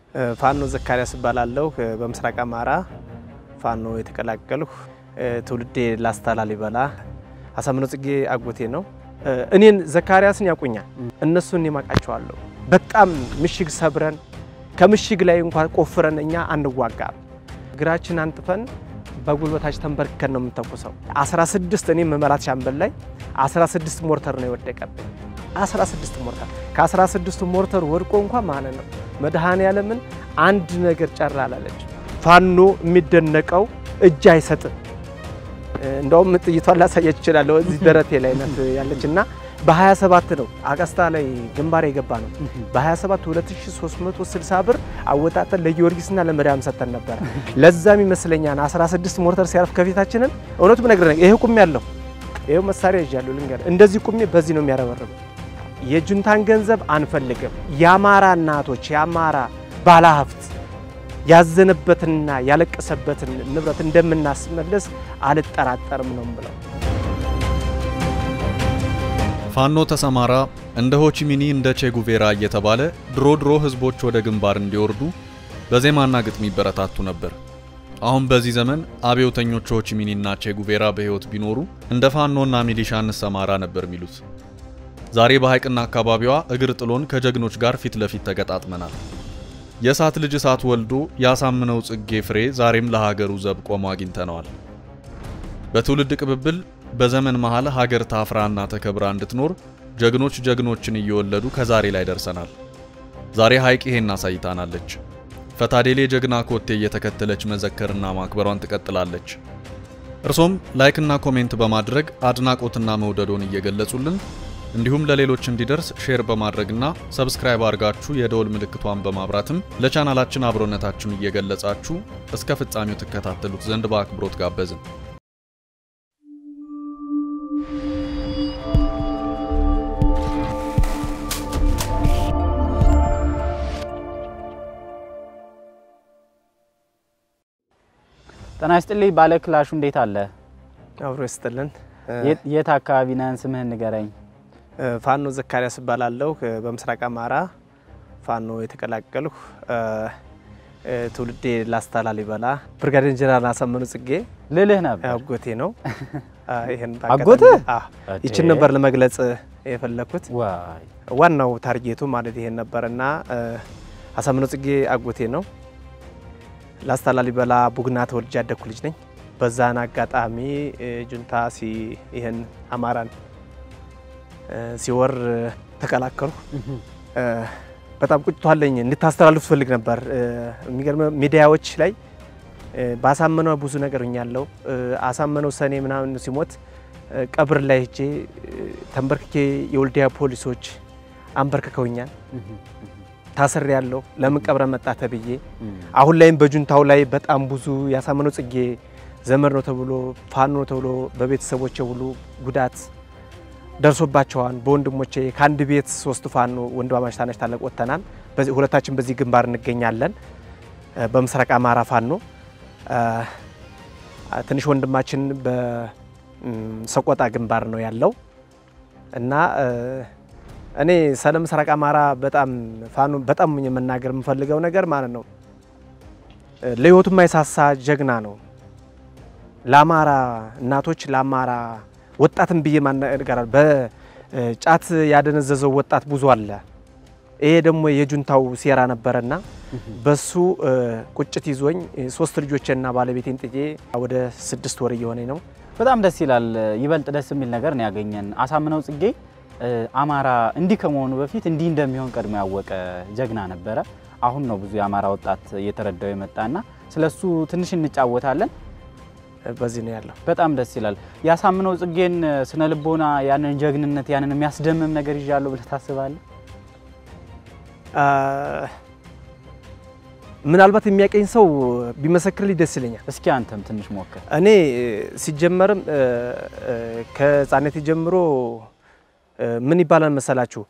ፋኖ ዘካሪያስ እባላለሁ። በምስራቅ አማራ ፋኖ የተቀላቀልሁ ትውልዴ ላስታ ላሊበላ አሳምነው ጽጌ አጎቴ ነው። እኔን ዘካሪያስን ያውቁኛል፣ እነሱን የማውቃቸዋለሁ። በጣም ምሽግ ሰብረን ከምሽግ ላይ እንኳን ቆፍረን እኛ አንዋጋም። እግራችን አንጥፈን በጉልበታችን ተንበርክከን ነው የምንተኩሰው። 16 እኔ መመራት ሻምበል ላይ 16 ሞርተር ነው የወደቀብኝ። 16 ሞርተር ከ16 ሞርተር ወድቆ እንኳን ማለት ነው መድኃኔ ዓለምን አንድ ነገር ጨራ አላለች። ፋኖ የሚደነቀው እጅ አይሰጥም። እንደውም ጥይቷን ላሳየች እችላለሁ። እዚህ ደረቴ ላይ ናት ያለች እና በ27 ነው አቀስታ ላይ ግንባር የገባ ነው። በ27 2360 ብር አወጣጠን ለጊዮርጊስና ለመድኃም ሰጥተን ነበረ። ለዛም ይመስለኛል 16 ሞርተር ሲያርፍ ከፊታችንን እውነቱ ብነግርህ ይሄ ቁሜ ያለሁ ይሄው መሳሪያ ይዣለሁ። ልንገርህ እንደዚህ ቁሜ በዚህ ነው የሚያረበርበው። የጁንታን ገንዘብ አንፈልግም። የአማራ እናቶች የአማራ ባለሀብት ያዘነበትንና ያለቀሰበትን ንብረት እንደምናስመለስ አልጠራጠርም ነው ብለው ፋኖ ተሰማራ እንደ ሆቺሚኒ እንደ ቼጉቬራ እየተባለ ድሮ ድሮ ህዝቦች ወደ ግንባር እንዲወርዱ በዜማና ግጥም ይበረታቱ ነበር። አሁን በዚህ ዘመን አብዮተኞች ሆቺሚኒና ቼጉቬራ በህይወት ቢኖሩ እንደ ፋኖና ሚሊሻ እንሰማራ ነበር የሚሉት። ዛሬ በሐይቅና አካባቢዋ እግር ጥሎን ከጀግኖች ጋር ፊት ለፊት ተገጣጥመናል። የእሳት ልጅ እሳት ወልዶ ያሳምነው ጽጌ ፍሬ ዛሬም ለሀገሩ ዘብ ቆሞ አግኝተነዋል። በትውልድ ቅብብል በዘመን መሃል ሀገር ታፍራና ተከብራ እንድትኖር ጀግኖች ጀግኖችን እየወለዱ ከዛሬ ላይ ደርሰናል። ዛሬ ሐይቅ ይሄን አሳይታናለች። ፈታዴሌ ጀግና ኮቴ እየተከተለች መዘከርና ማክበሯን ትቀጥላለች። እርሶም ላይክና ኮሜንት በማድረግ አድናቆትና መውደዶን እየገለጹልን እንዲሁም ለሌሎች እንዲደርስ ሼር በማድረግና ሰብስክራይብ አድርጋችሁ የደወል ምልክቷን በማብራትም ለቻናላችን አብሮነታችሁን እየገለጻችሁ እስከ ፍጻሜው ትከታተሉት ዘንድ በአክብሮት ጋበዝን። ጤና ይስጥልኝ ባለ ክላሹ እንዴት አለ? አብሮ ይስጥልን። የት አካባቢ ነህን? ስምህን ንገረኝ። ፋኖ ዘካሪያስ እባላለሁ። በምስራቅ አማራ ፋኖ የተቀላቀልሁ ትውልዴ ላስታ ላሊበላ ብርጋዴር ጀነራል አሳምነው ጽጌ ልልህ ነበር። አጎቴ ነው። ይሄን አጎትህ? ይችን ነበር ለመግለጽ የፈለኩት። ዋይ ዋናው ታርጌቱ ማለት ይሄን ነበር እና አሳምነው ጽጌ አጎቴ ነው። ላስታ ላሊበላ ቡግና ተወልጄ ያደግኩ ልጅ ነኝ። በዛን አጋጣሚ ጁንታ ሲ ይህን አማራን ሲወር ተቀላቀልኩ። በጣም ቁጭቷለኝ እንድታስተላልፉ ትፈልግ ነበር። የሚገርም ሚዲያዎች ላይ በአሳመነው ብዙ ነገር ሆኛለሁ። አሳመነው ሰኔ ምናምን ሲሞት ቀብር ላይ ሄጄ ተንበርክኬ የወልዲያ ፖሊሶች አንበርክከውኛል። ታስሬ ያለሁ ለምን ቀብረ መጣ ተብዬ። አሁን ላይም በጁንታው ላይ በጣም ብዙ ያሳመነው ጽጌ ዘመድ ነው ተብሎ ፋኖ ነው ተብሎ በቤተሰቦቼ ሁሉ ጉዳት ደርሶባቸዋል። በወንድሞቼ ከአንድ ቤት ሶስት ፋኖ ወንድማማች ታናሽ ታላቅ ወጥተናል። በዚህ ሁለታችን በዚህ ግንባር እንገኛለን። በምስራቅ አማራ ፋኖ ትንሽ ወንድማችን በሰቆጣ ግንባር ነው ያለው እና እኔ ስለ ምስራቅ አማራ በጣም ፋኖ በጣም የመናገር የምፈልገው ነገር ማለት ነው ለህይወቱ የማይሳሳ ጀግና ነው። ለአማራ እናቶች ለአማራ ወጣትን ብዬ ማነጋራል። በጫት ያደነዘዘው ወጣት ብዙ አለ። ይሄ ደግሞ የጁንታው ሴራ ነበረና በሱ ቁጭት ይዞኝ ሶስት ልጆችና ባለቤቴን ጥዬ ወደ ስድስት ወር እየሆነኝ ነው። በጣም ደስ ይላል። ይበልጥ ደስ የሚል ነገር ነው ያገኘን። አሳምነው ጽጌ አማራ እንዲህ ከመሆኑ በፊት እንዲህ እንደሚሆን ቀድሞ ያወቀ ጀግና ነበረ። አሁን ነው ብዙ የአማራ ወጣት እየተረዳው የመጣና ስለሱ ትንሽ እንጫወታለን። በዚህ ነው ያለው። በጣም ደስ ይላል። ያሳምነው ጽጌን ስነ ልቦና ያንን ጀግንነት ያንን የሚያስደምም ነገር ይዣለሁ ብለህ ታስባለህ? ምናልባት የሚያቀኝ ሰው ቢመሰክርልኝ ደስ ይለኛል። እስኪ አንተም ትንሽ ሞክር። እኔ ሲጀመርም ከህፃነቴ ጀምሮ ምን ይባላል መሰላችሁ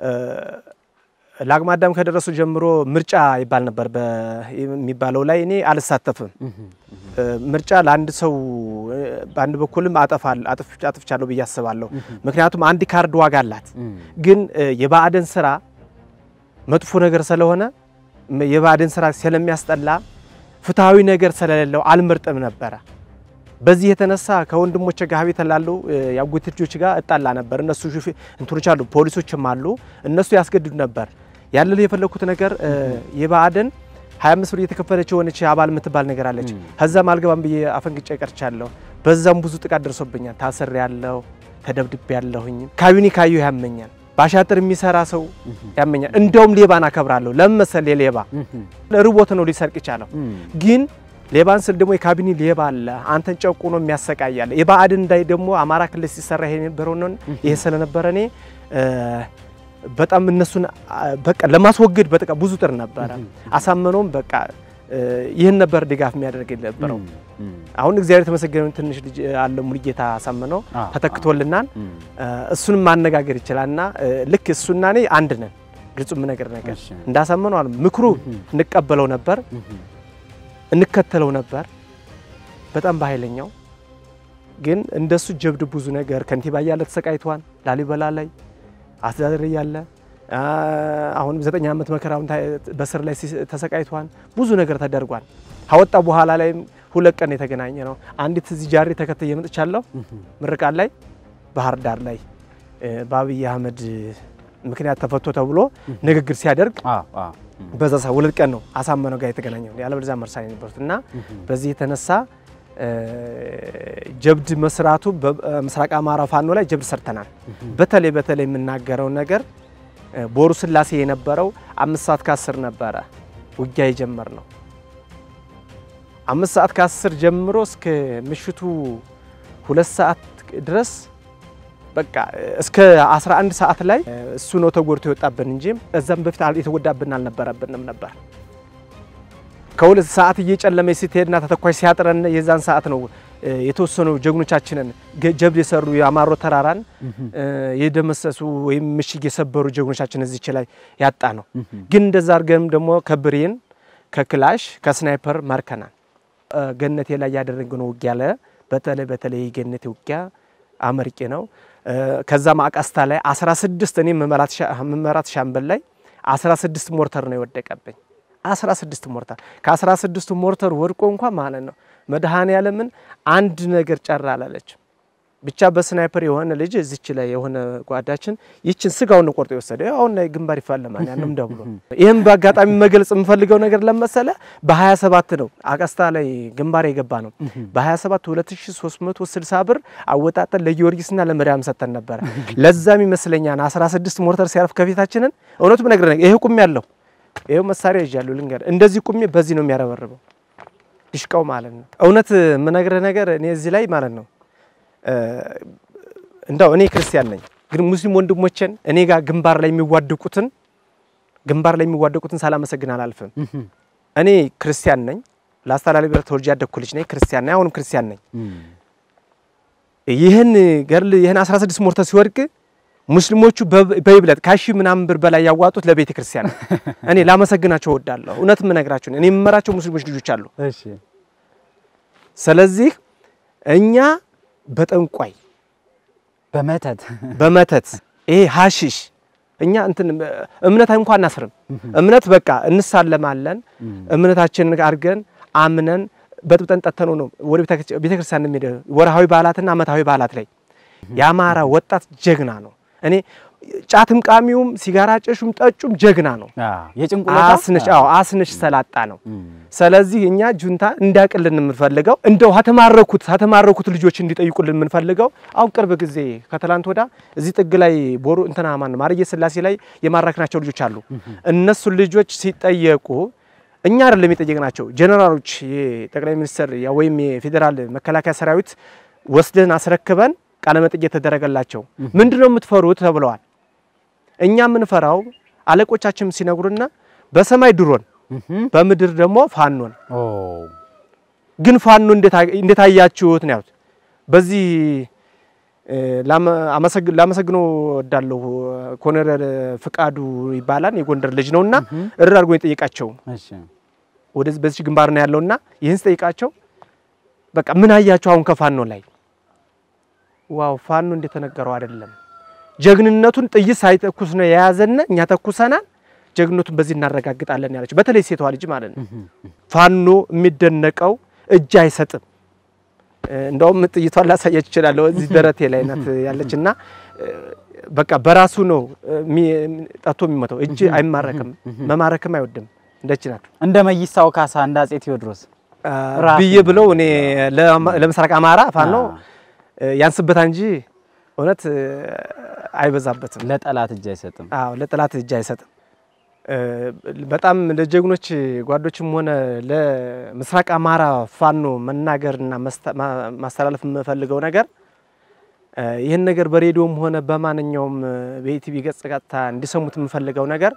ለአቅመ አዳም ከደረሱ ጀምሮ ምርጫ ይባል ነበር የሚባለው ላይ እኔ አልሳተፍም። ምርጫ ለአንድ ሰው በአንድ በኩልም አጠፋል አጥፍቻለሁ ብዬ አስባለሁ። ምክንያቱም አንድ ካርድ ዋጋ አላት። ግን የባዕድን ስራ መጥፎ ነገር ስለሆነ የባዕድን ስራ ስለሚያስጠላ ፍትሐዊ ነገር ስለሌለው አልመርጥም ነበረ። በዚህ የተነሳ ከወንድሞቼ ጋር ቤት ላሉ የአጎቴ ልጆች ጋር እጣላ ነበር። እነሱ ሹፌ እንትኖች አሉ፣ ፖሊሶችም አሉ። እነሱ ያስገድዱ ነበር። ያለ የፈለኩት ነገር የባዕድን 25 ብር እየተከፈለች የሆነች አባል የምትባል ነገር አለች። ከዛም አልገባም ብዬ አፈንግጬ ቀርቻለሁ። በዛም ብዙ ጥቃት ደርሶብኛል። ታስሬ ያለሁ ተደብድቤ ያለሁኝ ካቢኔ ካየሁ ያመኛል። ባሻጥር የሚሰራ ሰው ያመኛል። እንደውም ሌባን አከብራለሁ። ለምን መሰለህ? ሌባ ርቦት ነው ሊሰርቅ ይቻለው ግን ሌባን ስል ደግሞ የካቢኔ ሌባ አለ፣ አንተን ጨቁኖ የሚያሰቃያለ። የባዕድን እንዳይ ደግሞ አማራ ክልል ሲሰራ ይሄ የነበረው ነው። ይሄ ስለነበረ እኔ በጣም እነሱን በቃ ለማስወገድ በቃ ብዙ ጥር ነበረ። አሳመነውም በቃ ይህን ነበር ድጋፍ የሚያደርግ የነበረው። አሁን እግዚአብሔር የተመሰገነ ትንሽ ልጅ አለ ሙሉጌታ አሳመነው ተተክቶልናል። እሱንም ማነጋገር ይችላልና ልክ እሱና እኔ አንድ ነን። ግልጹ ነገር ነገር እንዳሳመነው አለ ምክሩ እንቀበለው ነበር እንከተለው ነበር በጣም በኃይለኛው ግን እንደሱ ጀብድ ብዙ ነገር ከንቲባ እያለ ተሰቃይቷል። ላሊበላ ላይ አስተዳደር እያለ አሁንም ዘጠኝ ዓመት መከራውን በስር ላይ ተሰቃይቷል። ብዙ ነገር ተደርጓል። ካወጣ በኋላ ላይም ሁለት ቀን የተገናኘ ነው። አንዲት እዚህ ጃሬ ተከትዬ መጥቻለሁ። ምርቃት ላይ ባህር ዳር ላይ በአብይ አህመድ ምክንያት ተፈቶ ተብሎ ንግግር ሲያደርግ በዛ ሰ ሁለት ቀን ነው አሳመነው ጋር የተገናኘው ያለበለዚያ መርሳን የነበሩት እና በዚህ የተነሳ ጀብድ መስራቱ በምስራቅ አማራ ፋኖ ላይ ጀብድ ሰርተናል። በተለይ በተለይ የምናገረው ነገር ቦሩ ስላሴ የነበረው አምስት ሰዓት ከአስር ነበረ ውጊያ የጀመር ነው። አምስት ሰዓት ከአስር ጀምሮ እስከ ምሽቱ ሁለት ሰዓት ድረስ በቃ እስከ 11 ሰዓት ላይ እሱ ነው ተጎድቶ የወጣብን እንጂ እዛም በፊት የተጎዳብን አልነበረብንም ነበር። ከሁለት ሰዓት እየጨለመ ስትሄድና ተተኳሽ ሲያጥረን የዛን ሰዓት ነው የተወሰኑ ጀግኖቻችንን ጀብድ የሰሩ የአማሮ ተራራን የደመሰሱ ወይም ምሽግ የሰበሩ ጀግኖቻችን እዚች ላይ ያጣ ነው። ግን እንደዛ አድርገንም ደግሞ ከብሬን ከክላሽ ከስናይፐር ማርከናል። ገነቴ ላይ ያደረግነው ውጊያ ለ በተለይ በተለይ የገነቴ ውጊያ አመርቂ ነው። ከዛ ማቃስታ ላይ 16 እኔ መመራት ሻምበል ላይ 16 ሞርተር ነው የወደቀብኝ። 16 ሞርተር ከ16 ሞርተር ወድቆ እንኳን ማለት ነው መድኃኔ ዓለምን አንድ ነገር ጨራ አላለች። ብቻ በስናይፐር የሆነ ልጅ እዚች ላይ የሆነ ጓዳችን ይችን ስጋውን ቆርጦ የወሰደ አሁን ላይ ግንባር ይፋለማል። ያንም ደብሎ ይህም በአጋጣሚ መግለጽ የምፈልገው ነገር ለመሰለ በ27 ነው አቀስታ ላይ ግንባር የገባ ነው። በ27 2360 ብር አወጣጠን ለጊዮርጊስና ለመድያም ሰጥተን ነበረ። ለዛም ይመስለኛል 16 ሞርተር ሲያርፍ ከፊታችንን እውነቱ ነገር ይሄ ቁሜ ያለው ይሄው መሳሪያ ይዣለሁ ልንገር፣ እንደዚህ ቁሜ በዚህ ነው የሚያረበርበው ዲሽቃው ማለት ነው። እውነት የምነግርህ ነገር እኔ እዚህ ላይ ማለት ነው እንዳው እኔ ክርስቲያን ነኝ፣ ግን ሙስሊም ወንድሞቼን እኔ ጋር ግንባር ላይ የሚዋደቁትን ግንባር ላይ የሚዋደቁትን ሳላመሰግን አላልፍም። እኔ ክርስቲያን ነኝ፣ ላስታ ላሊበላ ተወልጄ ያደግኩ ልጅ ነኝ። ክርስቲያን ነኝ፣ አሁንም ክርስቲያን ነኝ። ይህን ገርል ይህን 16 ሞርተር ሲወድቅ ሙስሊሞቹ በይብለጥ ካሺ ምናምን ብር በላይ ያዋጡት ለቤተ ክርስቲያን ነው። እኔ ላመሰግናቸው እወዳለሁ። እውነት የምነግራቸው እኔ የምመራቸው ሙስሊሞች ልጆች አሉ። ስለዚህ እኛ በጠንቋይ በመተት በመተት ይሄ ሀሺሽ እኛ እንትን እምነት እንኳን አናስርም። እምነት በቃ እንሳለማለን። እምነታችንን አድርገን አምነን በጥብጠን ጠተነው ነው ወደ ቤተክርስቲያን የሚሄደው ወርሃዊ በዓላትና ዓመታዊ በዓላት ላይ የአማራ ወጣት ጀግና ነው። እኔ ጫትም ቃሚውም ሲጋራ ጨሹም ጠጩም ጀግና ነው። አስነሽ አዎ አስነሽ ሰላጣ ነው። ስለዚህ እኛ ጁንታ እንዳቅልን የምንፈልገው እንደው ከተማረኩት ከተማረኩት ልጆች እንዲጠይቁልን የምንፈልገው አሁን ቅርብ ጊዜ ከትላንት ወዳ እዚህ ጥግ ላይ ቦሩ እንትና ማን ማርየ ስላሴ ላይ የማረክናቸው ልጆች አሉ። እነሱ ልጆች ሲጠየቁ እኛ አይደለም የጠየቅናቸው ጀነራሎች፣ የጠቅላይ ሚኒስትር ወይም የፌዴራል መከላከያ ሰራዊት ወስደን አስረክበን ቃለ መጠይቅ የተደረገላቸው ምንድነው የምትፈሩት ተብለዋል። እኛ የምንፈራው አለቆቻችን ሲነግሩና በሰማይ ድሮን በምድር ደግሞ ፋኖን ግን ፋኖ እንዴት አያችሁት ነው ያሉት። በዚህ ላመሰግነው ወዳለሁ ኮሎኔል ፍቃዱ ይባላል የጎንደር ልጅ ነውና እርር አድርጎ የጠየቃቸው ወደዚህ በዚህ ግንባር ነው ያለውና ይህን ስጠይቃቸው በቃ ምን አያችሁ አሁን ከፋኖ ላይ ዋው ፋኖ እንደተነገረው አይደለም። ጀግንነቱን ጥይት ሳይተኩስ ነው የያዘና እኛ ተኩሰናል። ጀግኖቱን በዚህ እናረጋግጣለን ያለችው በተለይ ሴቷ ልጅ ማለት ነው። ፋኖ የሚደነቀው እጅ አይሰጥም። እንደውም ጥይቷን ላሳየች እችላለሁ። እዚህ ደረቴ ላይ ናት ያለች እና በቃ በራሱ ነው ጠቶ የሚመታው። እጅ አይማረክም፣ መማረክም አይወድም። እንደች ናት እንደ መይሳው ካሳ እንደ አጼ ቴዎድሮስ ብዬ ብለው እኔ ለምስራቅ አማራ ፋኖ ያንስበታ እንጂ እውነት አይበዛበትም። ለጠላት እጅ አይሰጥም። አዎ ለጠላት እጅ አይሰጥም። በጣም ለጀግኖች ጓዶችም ሆነ ለምስራቅ አማራ ፋኖ መናገርና ማስተላለፍ የምፈልገው ነገር ይህን ነገር በሬዲዮም ሆነ በማንኛውም በኢቲቪ ገጽ ቀጥታ እንዲሰሙት የምፈልገው ነገር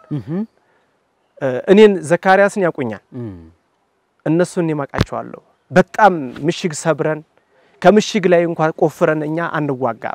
እኔን ዘካሪያስን ያውቁኛል፣ እነሱን የማውቃቸዋለሁ። በጣም ምሽግ ሰብረን ከምሽግ ላይ እንኳን ቆፍረን እኛ አንዋጋም።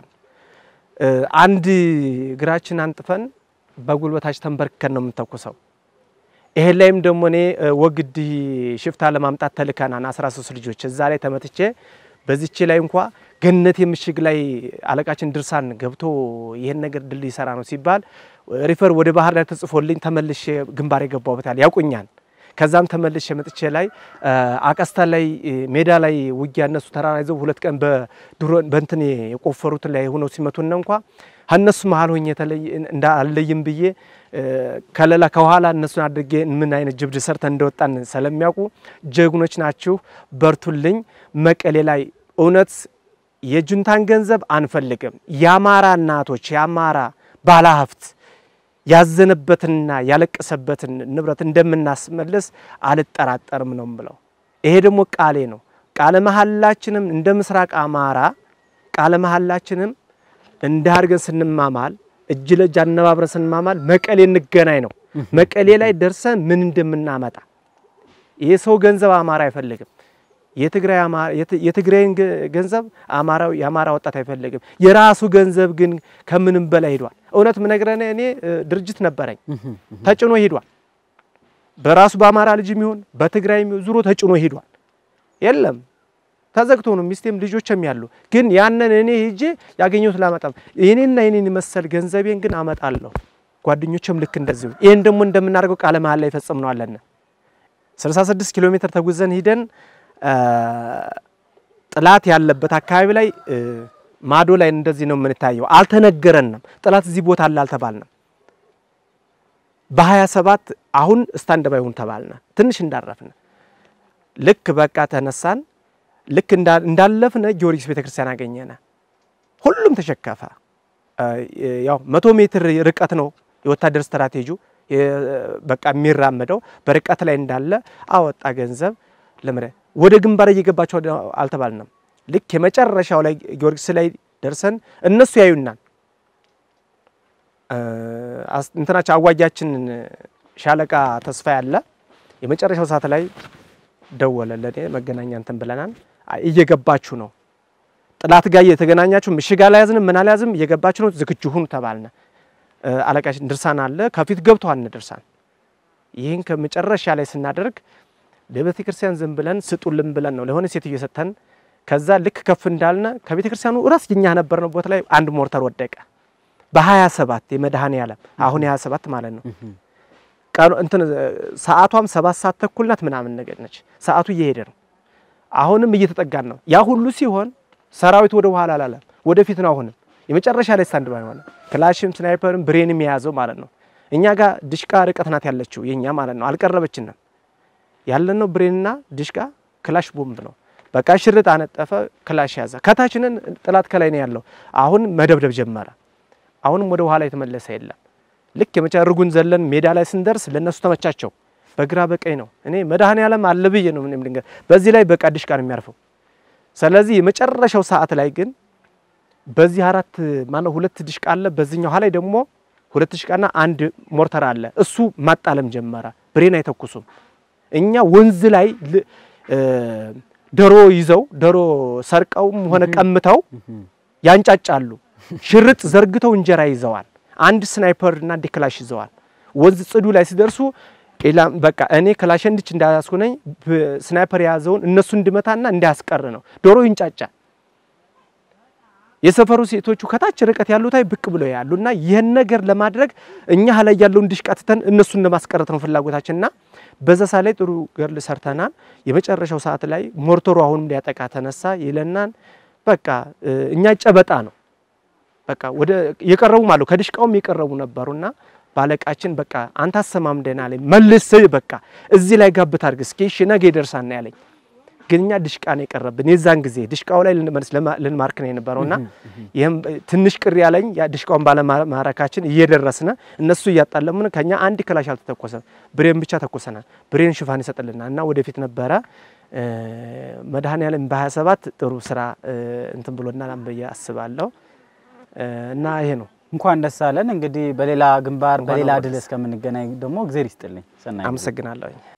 አንድ እግራችን አንጥፈን በጉልበታች ተንበርክከን ነው የምንተኩሰው። ይሄን ላይም ደግሞ እኔ ወግድ ሽፍታ ለማምጣት ተልከናን 13 ልጆች እዛ ላይ ተመትቼ በዚች ላይ እንኳ ገነት የምሽግ ላይ አለቃችን ድርሳን ገብቶ ይሄን ነገር ድል ይሰራ ነው ሲባል ሪፈር ወደ ባህር ዳር ተጽፎልኝ ተመልሼ ግንባር የገባሁበታል ያውቁኛል። ከዛም ተመልሼ መጥቼ ላይ አቀስታ ላይ ሜዳ ላይ ውጊያ እነሱ ተራራ ይዘው ሁለት ቀን በድሮን በእንትን የቆፈሩት ላይ ሆነው ሲመቱን እንኳ ከእነሱ መሀል ሆኜ እንዳለይም ብዬ ከለላ ከኋላ እነሱን አድርጌ ምን አይነት ጅብድ ሰርተን እንደወጣን ስለሚያውቁ ጀግኖች ናችሁ፣ በርቱልኝ። መቀሌ ላይ እውነት የጁንታን ገንዘብ አንፈልግም። የአማራ እናቶች የአማራ ባለሀብት ያዘነበትንና ያለቀሰበትን ንብረት እንደምናስመልስ አልጠራጠርም ነው ብለው። ይሄ ደግሞ ቃሌ ነው። ቃለ መሀላችንም እንደ ምስራቅ አማራ ቃለ መሀላችንም እንደ አድርገን ስንማማል እጅ ለእጅ አነባብረን ስንማማል መቀሌ እንገናኝ ነው። መቀሌ ላይ ደርሰን ምን እንደምናመጣ ይሄ ሰው ገንዘብ አማራ አይፈልግም። የትግራይን ገንዘብ አማራው የአማራ ወጣት አይፈልግም። የራሱ ገንዘብ ግን ከምንም በላይ ሄዷል። እውነት ምነግረን እኔ ድርጅት ነበረኝ ተጭኖ ሄዷል። በራሱ በአማራ ልጅ የሚሆን በትግራይ ዙሮ ተጭኖ ሄዷል። የለም ተዘግቶ ነው። ሚስቴም ልጆችም ያሉ ግን ያንን እኔ ሄጄ ያገኘሁት ላመጣም የኔና የኔን መሰል ገንዘቤን ግን አመጣለሁ። ጓደኞችም ልክ እንደዚሁ ይህን ደግሞ እንደምናደርገው ቃለ መሀል ላይ ፈጽም ነው አለን 66 ኪሎ ሜትር ተጉዘን ሂደን ጥላት ያለበት አካባቢ ላይ ማዶ ላይ እንደዚህ ነው የምንታየው። አልተነገረንም። ጥላት እዚህ ቦታ አለ አልተባልንም። በ27 አሁን ስታንድ ባይ ሁን ተባልነ። ትንሽ እንዳረፍን ልክ በቃ ተነሳን። ልክ እንዳለፍነ ጊዮርጊስ ቤተክርስቲያን አገኘነ። ሁሉም ተሸከፈ። ያው መቶ ሜትር ርቀት ነው የወታደር ስትራቴጂ በቃ የሚራመደው በርቀት ላይ እንዳለ አወጣ ገንዘብ ለምረ ወደ ግንባር እየገባቸው አልተባልንም። ልክ የመጨረሻው ላይ ጊዮርጊስ ላይ ደርሰን እነሱ ያዩናል። እንትናቸው አዋጊያችን ሻለቃ ተስፋ ያለ የመጨረሻው ሰዓት ላይ ደወለ ለኔ መገናኛ እንትን ብለናል። እየገባችሁ ነው፣ ጥላት ጋር እየተገናኛችሁ ምሽግ አልያዝንም ምን አልያዝም፣ እየገባችሁ ነው፣ ዝግጁ ሁኑ ተባልነ። አለቃችን ድርሳን አለ ከፊት ገብተዋል ድርሳን። ይህን ከመጨረሻ ላይ ስናደርግ ለቤተ ክርስቲያን ዝም ብለን ስጡልን ብለን ነው ለሆነ ሴትዮ ሰጥተን፣ ከዛ ልክ ከፍ እንዳልነ ከቤተ ክርስቲያኑ ራስ እኛ ነበርነው ቦታ ላይ አንድ ሞርተር ወደቀ። በ27 የመድኃኔ ዓለም አሁን የ27 ማለት ነው። ቀኑ እንትን ሰዓቷም ሰባት ሰዓት ተኩል ናት ምናምን ነገር ነች። ሰዓቱ እየሄደ ነው። አሁንም እየተጠጋን ነው። ያ ሁሉ ሲሆን ሰራዊት ወደ ኋላ አላለም፣ ወደፊት ነው። አሁንም የመጨረሻ ላይ ስታንድ ባይ ሆነ። ክላሽም ስናይፐርም ብሬንም የያዘው ማለት ነው። እኛ ጋር ድሽቃ ርቀት ናት ያለችው የኛ ማለት ነው። አልቀረበችንም። ያለነው ብሬንና ድሽቃ ክላሽ ቦምብ ነው። በቃ ሽርጥ አነጠፈ፣ ክላሽ ያዘ። ከታችንን ጥላት ከላይ ነው ያለው። አሁን መደብደብ ጀመረ። አሁንም ወደ ኋላ የተመለሰ የለም። ልክ የመጨረሻ እርጉን ዘለን ሜዳ ላይ ስንደርስ ለነሱ ተመቻቸው። በግራ በቀኝ ነው። እኔ መድኃኔ ዓለም አለ ብዬ ነው ምንም ድንገት በዚህ ላይ በቃ ድሽቃ ነው የሚያርፈው። ስለዚህ የመጨረሻው ሰዓት ላይ ግን በዚህ አራት ማነው ሁለት ድሽቃ አለ፣ በዚህኛው ላይ ደግሞ ሁለት ድሽቃና አንድ ሞርተር አለ። እሱ ማጣለም ጀመረ። ብሬን አይተኩሱም። እኛ ወንዝ ላይ ዶሮ ይዘው ዶሮ ሰርቀውም ሆነ ቀምተው ያንጫጫሉ። ሽርጥ ዘርግተው እንጀራ ይዘዋል። አንድ ስናይፐር እና አንድ ክላሽ ይዘዋል። ወንዝ ጽዱ ላይ ሲደርሱ ኢላም በቃ እኔ ክላሽ እንድች እንዳያስኩነኝ ስናይፐር የያዘውን እነሱ እንድመታና እንዳያስቀር ነው። ዶሮ ይንጫጫል። የሰፈሩ ሴቶቹ ከታች ርቀት ያሉት አይ ብቅ ብለው ያሉ እና ይህን ነገር ለማድረግ እኛ ላይ ያለውን ድሽቃ ትተን እነሱን ለማስቀረት ነው ፍላጎታችንና በዛ ሰዓት ላይ ጥሩ ገርል ሰርተናል። የመጨረሻው ሰዓት ላይ ሞርተሩ አሁንም ሊያጠቃ ተነሳ ይለናል። በቃ እኛ ጨበጣ ነው በቃ ወደ የቀረቡም አሉ ከድሽቃውም የቀረቡ ነበሩና ባለቃችን በቃ አንተ አሰማም ደህና ላይ መልስ በቃ እዚህ ላይ ጋብት አድርግ እስኪ እሺ ነገ ይደርሳል ያለኝ ግን እኛ ድሽቃ ነው የቀረብን። የዛን ጊዜ ድሽቃው ላይ ልንመልስ ልንማርክ ነው የነበረውና ይህም ትንሽ ቅር ያለኝ ያ ድሽቃውን ባለማረካችን እየደረስነ እነሱ እያጣለሙን ከኛ አንድ ክላሽ አልተተኮሰም፣ ብሬን ብቻ ተኮሰናል። ብሬን ሽፋን ይሰጥልናል እና ወደፊት ነበረ መድኃኔዓለም በ27 ጥሩ ስራ እንትን ብሎናል ብዬ አስባለሁ እና ይሄ ነው። እንኳን ደስ አለን። እንግዲህ በሌላ ግንባር እንኳን በሌላ አብሮ ድል ደስ እስከምንገናኝ ደግሞ እግዜር ይስጥልኝ። ሰናይ ጊዜ። አመሰግናለሁ።